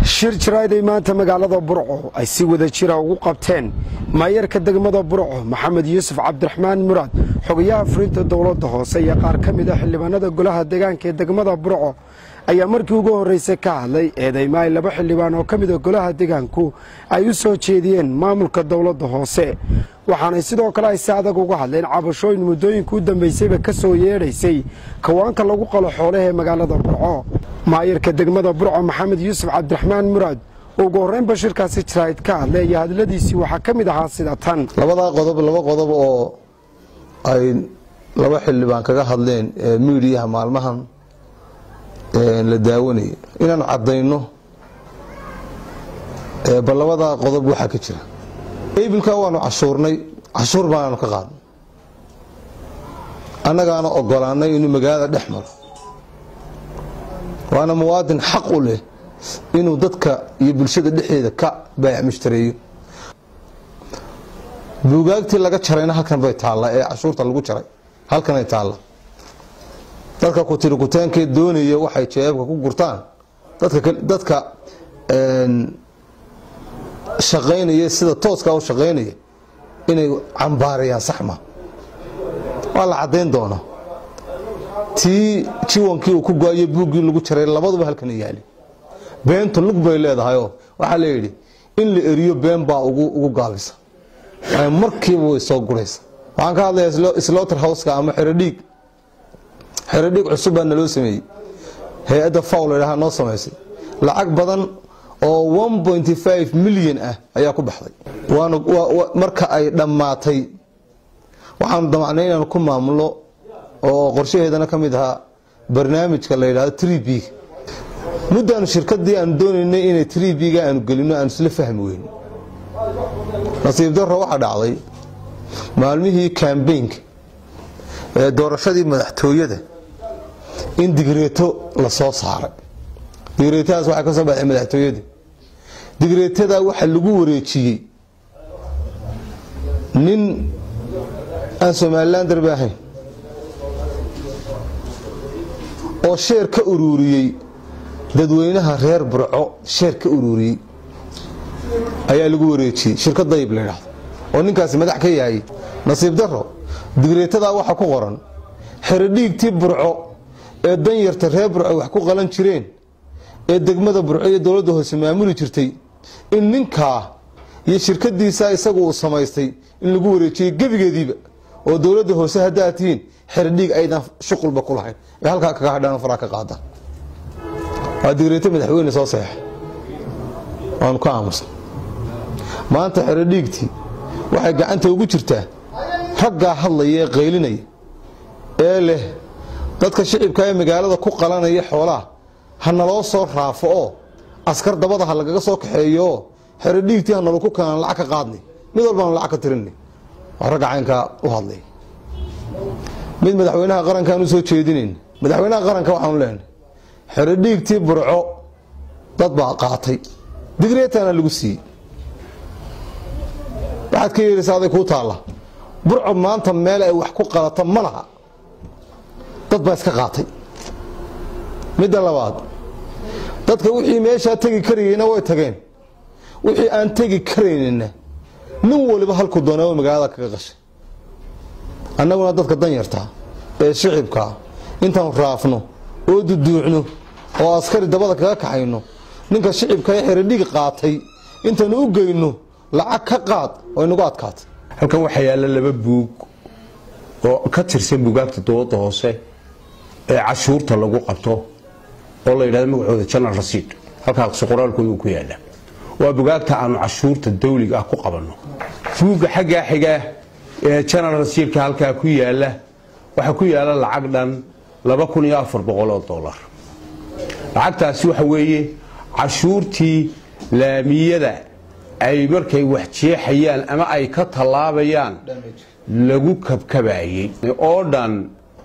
shir jiraaday maanta magaalada burco ay si wada jira ugu qabteen maayarka degmada burco maxamed yuusuf cabdiraxmaan muraad xogayaha furinta dowladda hoose iyo qaar ka mid a xildhibaanada golaha deegaanka ee degmada burco ayaa markii ugu horreysay ka hadlay eedeyma ay laba xildhibaan oo ka mida golaha deegaanku ay u soo jeediyeen maamulka dowladda hoose waxaanay sidoo kale ay si adag uga hadleen cabashooyin muddooyinka u dambaysayba ka soo yeedhaysay kawaanka lagu qalo xoolaha ee magaalada burco maayarka degmada burco maxamed yuusuf cabdiraxmaan muraad oo ugu horreynba shirkaasi jiraahid ka hadlay iyo hadladiisii waxaa ka mid ahaa sida tan labadaa qodob laba qodob oo ay laba xildhibaan kaga hadleen miidiyaha maalmahan la daawanayay inaanu caddayno bal labadaa qodob waxaa ka jira ebilka waanu cashuurnay cashuur baanaanu ka qaadnay annagaana ogolaanay inuu magaalada dhex maro waana muwaadin xaq u leh inuu dadka iyo bulshada dhexdeeda ka baayac mushtareeyo buugaagtii laga jarayna halkan bay taallaa ee cashuurta lagu jaray halkanay taalla dadka kutirikutaankee doonaya waxay jeebabka ku gurtaan dadka shaqaynaya sida tooskaa u shaqaynaya inay cambaarayaan saxma waa la caddayn doonaa tii jiwankii uu ku go-ayo buuggii lagu jaray labaduba halkana yaali beentu lug bay leedahayoo waxaa la yidhi in la eriyo been baa ugu gaabisa markiiba way soo guraysa waxaan ka hadlayaa slaughter houseka ama xerodhiig xerodhiig cusub baa naloo sameeyey hay-adda faw ladhaha noo samaysay lacag badan oo milyan ah ayaa ku baxday marka ay dhammaatay waxaanu damacnay inaanu ku maamulno oo qorshaheedana ka mid ahaa barnaamijka la yidhahdo trb muddaanu shirkadii aanu doonaynay inay tribga aanu gelino aanu isla fahmi weyn nasiib daro waxaa dhacday maalmihii kambaynka ee doorashadii madaxtooyada in digreeto la soo saaray digreetadaas waxay ka soo baxday madaxtooyada digreetadaa waxaa lagu wareejiyey nin aan somalilan darbi ahayn oo sheer ka uruuriyey dadweynaha reer burco sheer ka uruuriyey ayaa lagu wareejiyey shirkad dayib la yidhaahdo oo ninkaasi madax ka yahay nasiib daro digreetadaa waxaa ku qoran xerodhiigtii burco ee danyarta reer burco wax ku qalan jireen ee degmada burco iyo dowladda hoose maamuli jirtay in ninkaa iyo shirkadiisa isagu uu samaystay in lagu wareejiyey gebigeediiba oo dowladda hoose haddaad tihiin xerodhiig aydan shuqulba ku lahayn ee halkaa kaga hadhaan faraa ka qaada waa digreeto madaxweyne soo seexay waanu ka aamusay maanta xerodhiigtii waxay gacanta ugu jirtaa raggaa hadlaya ee qaylinaya ee leh dadka shicibka ee magaalada ku qalanaya xoolaha ha naloo soo raafo oo askar dabada ha lagaga soo kaxeeyooo xerodhiigtii ha nalo ku kanaan lacag ka qaadnay mid walbaanu lacag ka tirinay waa ragga caynkaa u hadlay mid madaxweynaha qarankaan u soo jeedinayn madaxweynaha qaranka waxaanu leenahay xerodhiigtii burco dad baa qaatay digreetana lagu siiyey waxaad ka yeelaysaa aday kuu taalla burco maanta meel ay wax ku qalata ma laha dad baa iska qaatay midda labaad dadka wixii meeshaa tegi karayeyna way tageen wixii aan tegi karaynina nin waliba halku doonaa magaalada kaga qashay annaguna dadka danyartaa ee shicibkaa intaanu raafno oo duduucno oo askari dabada kaga kaxayno ninka shicibka ee xerodhig qaatay intaanu u geyno lacag ka qaad oo inagu adkaatay halkan waxaa yaalla laba buug oo ka tirsan buugaagta dowladda hoose ee cashuurta lagu qabto oo la yidhahdo magacooda janal rasiid halkaas qoraalkooda ku yaalla waa bugaagta aanu cashuurta dawliga ah ku qabanno buugga xaggaa xiga ee janal rasiidka halkaa ku yaalla waxaa ku yaalla lacag dhan oo dolar lacagtaasi waxa weeye cashuurtii laamiyada ay markay wax jeexayaan ama ay ka tallaabayaan lagu kabkabayey oo dhan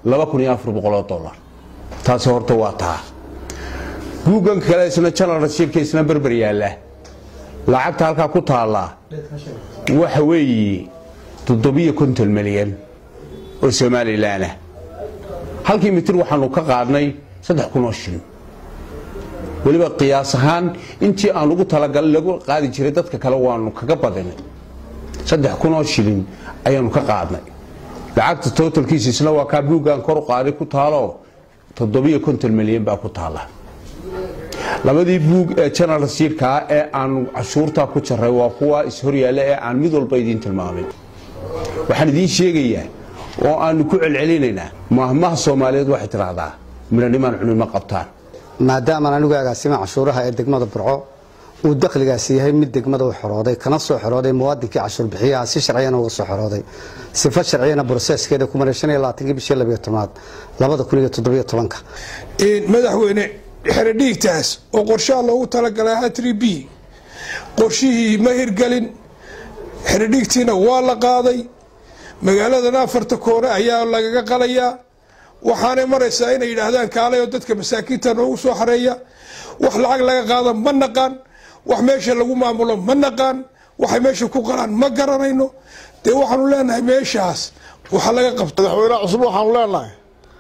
dolar taasi horta waa taa buuggan kale isna janal rasiidka isna berber yaalla lacagta halkaa ku taallaa waxa weeye toddobiyo konton milyan oo somalilanah halkii mitir waxaanu ka qaadnay saddex kun oo shilin weliba qiyaas ahaan intii aan ugu talagalay lagu qaadi jiray dadka kale waanu kaga badinay saddex kunoo shilin ayaanu ka qaadnay lacagta totalkiisa isna waa kaa buuggan kor u qaaday ku taalo toddobiyo konton milyan baa ku taala labadii buug ee general rasiidkaa ee aanu cashuurtaa ku jaray waa kuwa ishoryaalla ee aan mid walba idiin tilmaamin waxaan idiin sheegayaa oo aanu ku celcelinaynaa mahmaha soomaaliyeed waxay tidhaahdaa midhanimaan cunin ma qabtaan maadaamaan anigu agaasima cashuuraha ee degmada burco uu dakhligaasi yahay mid degmada u xorooday kana soo xorooday muwaadinkii cashuur bixiyaha si sharciyana uga soo xorooday sifa sharciyana broseeskeeda ku maray shan iyo labaatankii bishii labiyo tobnaad labada kun iyo toddobiyo tobanka madaxweyne xeradhiigtaas oo qorshaha loogu talagalay hatri b qorshihii ma hirgelin xeradhiigtiina waa la qaaday magaaladana afarta koone ayaa lagaga qalayaa waxaanay maraysaa inay yidhaahdaan kaalay oo dadka masaakiinta noogu soo xareeya wax lacag laga qaada ma naqaan wax meesha lagu maamulo ma naqaan waxay meesha ku qalaan ma garanayno dee waxaanu leenahay meeshaas waxa laga qabta madaxweyne cusub waxaanu leenahay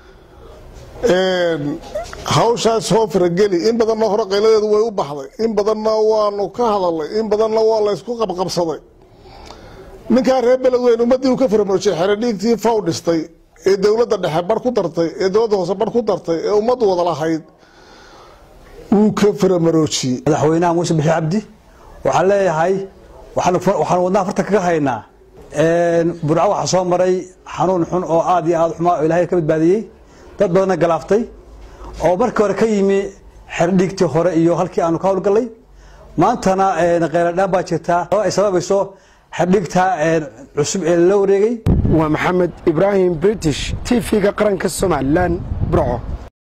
hawshaas soo farageli in badanna hore qayladeedu way u baxday in badanna waanu ka hadalnay in badanna waa laysku qabqabsaday ninkaa reer beledweyn ummaddii uu ka faramoojiyay xeradhiigtii faw dhistay ee dowladda dhexe bar ku dartay ee dowladda hoose bar ku dartay ee ummaddu wada lahayd wuu ka faramaroojiyey madaxweynaha muuse bixi cabdi waxaan leeyahay waxaan wadnaha farta kaga haynaa burco waxaa soo maray xanuun xun oo aad iyo aad xumaa oo ilaahay ka badbaadiyey dad badanna galaaftay oo markii hore ka yimi xerdhiigtii hore iyo halkii aanu ka howlgallay maantana kheyladhaan baa jirtaa oo ay sababayso xerdhiigta cusub ee lala wareegay waa maxamed ibraahim british t v-ga qaranka somalilan burco